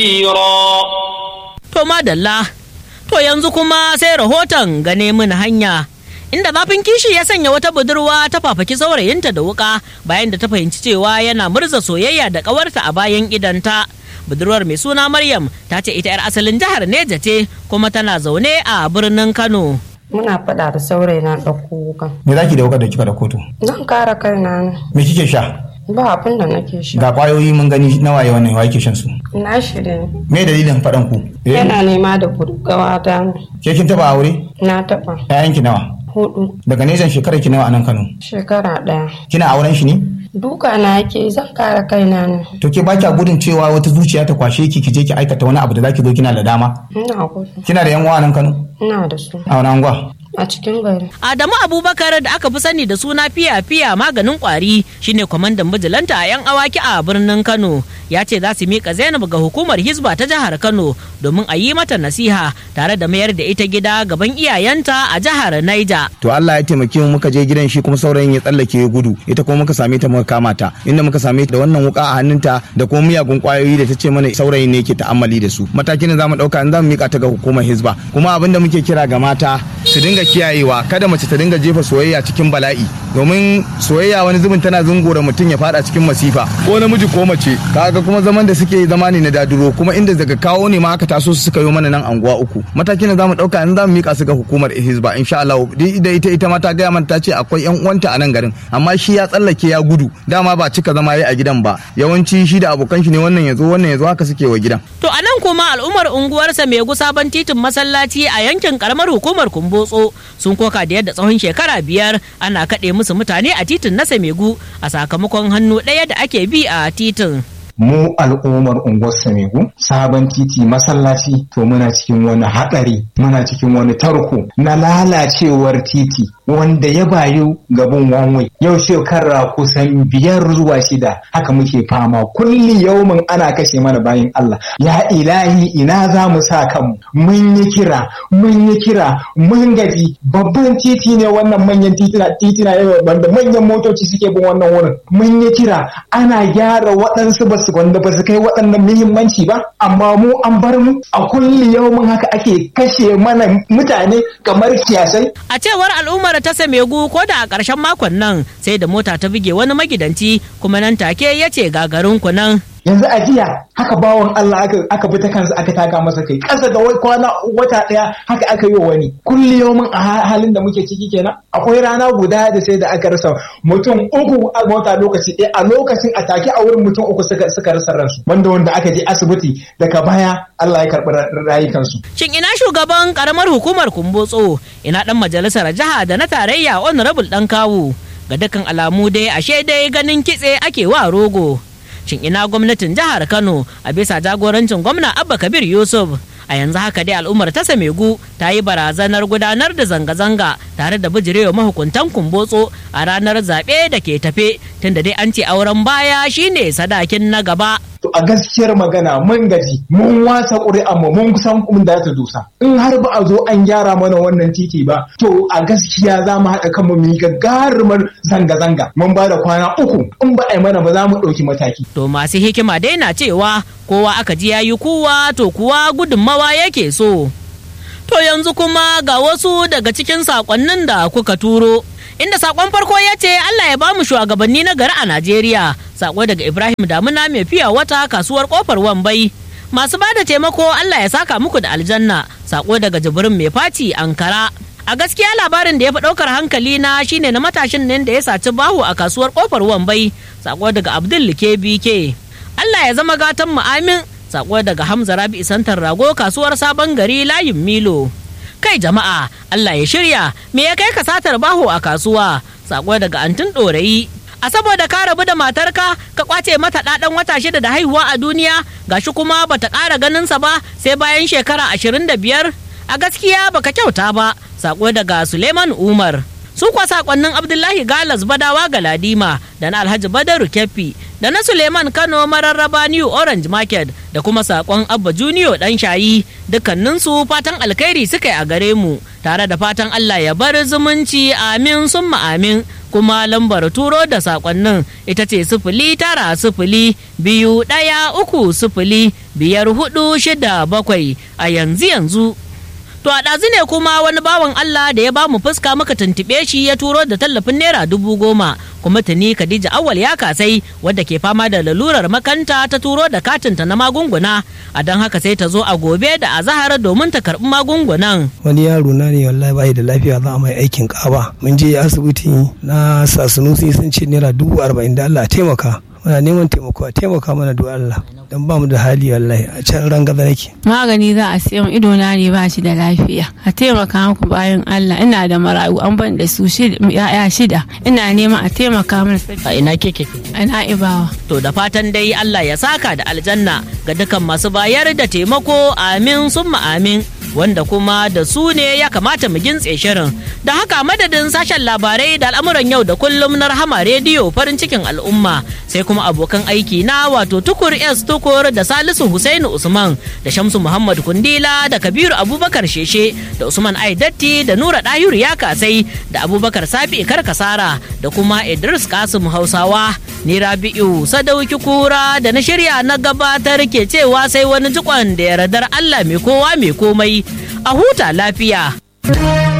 To madalla, to yanzu kuma sai rahoton gane mun hanya. Inda zafin kishi ya sanya wata budurwa ta fafaki saurayinta da wuka bayan da ta fahimci cewa yana murza soyayya da ƙawarta a bayan idanta. Budurwar mai suna Maryam ta ce ita 'yar asalin jihar Neja ce kuma tana zaune a birnin Kano. Muna faɗa da saurayi na ɗauko wukan. Me za ki da wuka da kika da kotu? Zan kare kaina ne. Me kike sha? Ba abin da nake sha. Ga kwayoyi mun gani nawa yawan nan wa yake shan su. Na shirya. Me dalilin faɗan ku? Eh, Yana nema da gawata ne. Ke kin taba aure? Na taɓa. Ƴaƴan ki nawa? Hudu. Daga nesan shekarar ki nawa a nan Kano? Shekara ɗaya. Kina auren shi ne? Duka na yake zan kare kaina ne. To ke ba kya gudun cewa wata zuciya ta kwashe ki ki je ki aikata wani abu da zaki zo kina da dama? Ina gudu. Kina da yan uwa a nan Kano? Ina da su. A wani anguwa? A cikin gari. Adamu Abubakar da aka fi sani da suna fiya fiya maganin kwari shine kwamandan bijilanta a 'yan awaki a birnin Kano. Ya ce za su miƙa Zainab ga hukumar Hizba ta jihar Kano domin a yi mata nasiha tare da mayar da ita gida gaban iyayenta a jihar Niger. To Allah ya taimake mu muka je gidan shi kuma saurayin ya tsallake ya gudu ita kuma muka same ta muka kama ta inda muka same ta da wannan wuka a hannunta da kuma miyagun kwayoyi da ta ce mana saurayin ne ke ta'ammali da su matakin da zamu dauka in zamu mika ta ga hukumar Hizba kuma abinda muke kira ga mata su dinga kiyayewa kada mace ta dinga jefa soyayya cikin bala'i domin soyayya wani zubin tana zungura mutum ya fada cikin masifa ko namiji ko mace kaga kuma zaman da suke zama ne na daduro kuma inda daga kawo ne ma aka taso su suka yi mana nan anguwa uku matakin da zamu dauka in zamu mika su ga hukumar Hizba insha Allah da ita ita ma ta gaya mana ta ce akwai yan uwanta a nan garin amma shi ya tsallake ya gudu dama ba cika zama yi a gidan ba yawanci shi da abokan shi ne wannan ya zo wannan ya zo haka suke wa gidan To a nan kuma al'ummar unguwarsa mai sabon titin masallaci a yankin karamar hukumar Kumbotso sun koka da yadda tsawon shekara biyar ana kaɗe musu mutane a titin na Samegu a sakamakon hannu ɗaya da ake bi a titin. mu al'ummar unguwar Samegu sabon titi masallaci to muna cikin wani haɗari muna cikin wani tarko na lalacewar titi wanda ya bayu gaban wanwai yau shekara kusan biyar zuwa shida haka muke fama kulli yaumin ana kashe mana bayan Allah ya ilahi ina za mu sa kanmu mun yi kira mun yi kira mun gaji babban titi ne wannan manyan titina titina yau wanda manyan motoci suke bin wannan wurin mun yi kira ana gyara waɗansu ba su wanda ba su kai waɗannan muhimmanci ba amma mu an bar mu a kulli yaumin haka ake kashe mana mutane kamar kiyasai A cewar al'ummar ta Samegu ko da a ƙarshen makon nan sai da mota ta buge wani magidanci kuma nan take ya ce gagarin ku nan. yanzu a jiya haka bawan Allah aka aka bi ta kansa aka taka masa kai ƙasa da wai kwana wata ɗaya haka aka yi wa wani kulli yaumin a ha- halin da muke ciki kenan akwai rana guda da sai da aka rasa mutum uku a mota lokaci ɗaya a lokacin a take a wurin mutum uku suka suka rasa ransu wanda wanda aka je asibiti daga baya Allah ya karɓi ra- rayukansu Shin ina shugaban karamar hukumar Kumbotso ina ɗan majalisar jiha da na tarayya honorable ɗan kawu ga dukkan alamu dai ashe dai ganin kitse ake wa rogo. Shin ina gwamnatin jihar Kano a bisa jagorancin gwamna Abba Kabir Yusuf a yanzu haka dai al'ummar ta Samegu ta yi barazanar gudanar da zanga-zanga tare da bijirewa mahukuntan kumbotso a ranar zaɓe da ke tafe tunda dai an ce auren baya shine sadakin na gaba. to a gaskiyar magana mun gaji mun wasa ƙuri'an mu mun kusan kun da ta dusa in har ba a zo an gyara mana wannan titi ba to a gaskiya za mu haɗa kanmu mu yi gagarumar zanga-zanga mun ba da kwana uku in ba a yi mana ba za mu ɗauki mataki To masu hikima dai na cewa kowa aka ji yayi kuwa to kuwa gudunmawa yake so. To yanzu kuma ga wasu daga cikin sakonnin da kuka turo. Inda sakon farko ya ce Allah ya bamu shugabanni na gari a Najeriya. Sako daga Ibrahim Damuna mai fiya wata kasuwar kofar Wambai. Masu ba da taimako Allah ya saka muku da aljanna. Sako daga Jibrin mai faci Ankara. A gaskiya labarin da ya fi ɗaukar hankali na shine na matashin nan da ya saci bahu a kasuwar kofar Wambai. Sako daga Abdul BK. Allah ya zama gatan mu amin. Sako daga Hamza Rabi Santar Rago kasuwar Sabon Gari layin Milo. Kai jama'a, Allah ya shirya, me ya kai ka satar baho a kasuwa? Sako daga Antin Ɗorayi. A saboda ka rabu da matarka, ka kwace mata ɗaɗan wata shida da haihuwa a duniya, gashi kuma bata ƙara ganinsa ba sai bayan shekara ashirin da biyar. A gaskiya baka kyauta ba, sako daga Suleiman Umar. su kuwa sakonnin abdullahi galas badawa galadima da na alhaji badaru keffi da na suleiman kano mararraba new orange market da kuma sakon abba junior dan shayi dukkaninsu fatan alkhairi suka yi a gare mu tare da fatan allah ya bar zumunci amin summa amin kuma lambar turo da sakonnin ita ce sifili tara sifili biyu ɗaya uku sifili biyar hudu shida bakwai a yanzu yanzu To a ɗazu ne kuma wani bawan Allah da ya ba mu fuska muka tuntuɓe shi ya turo da tallafin naira dubu goma kuma tuni Khadija Awal ya kasai wadda ke fama da lalurar makanta ta turo da katinta na magunguna a don haka sai ta zo a gobe da azahar domin ta karɓi magungunan. Wani yaro na ne wallahi bai da lafiya za a mai aikin kaba. Mun je asibiti na sasunusi sun ce naira dubu arba'in da Allah taimaka. muna neman taimako a taimaka mana da Allah don ba mu da hali wallahi a can rangaza nake magani za a siya ido na ne ba shi da lafiya a taimaka muku bayan Allah ina da marayu an ban da su ya'ya shida ina neman a taimaka mana A ina keke? ana ibawa To da fatan dai Allah ya saka da aljanna ga dukan masu bayar da taimako amin summa amin. wanda kuma da su ne ya kamata mu gintse shirin da haka madadin sashen labarai da al'amuran yau da kullum na rahama rediyo farin cikin al'umma sai kuma abokan aiki na wato tukur s tukur da salisu husainu usman da shamsu muhammad kundila da kabiru abubakar sheshe da usman aidatti da nura dahiru ya kasai da abubakar sabi karkasara da kuma idris kasim hausawa ni rabi'u sadauki kura da na shirya na gabatar ke cewa sai wani jikon da yardar allah mai kowa mai komai a huta lafiya.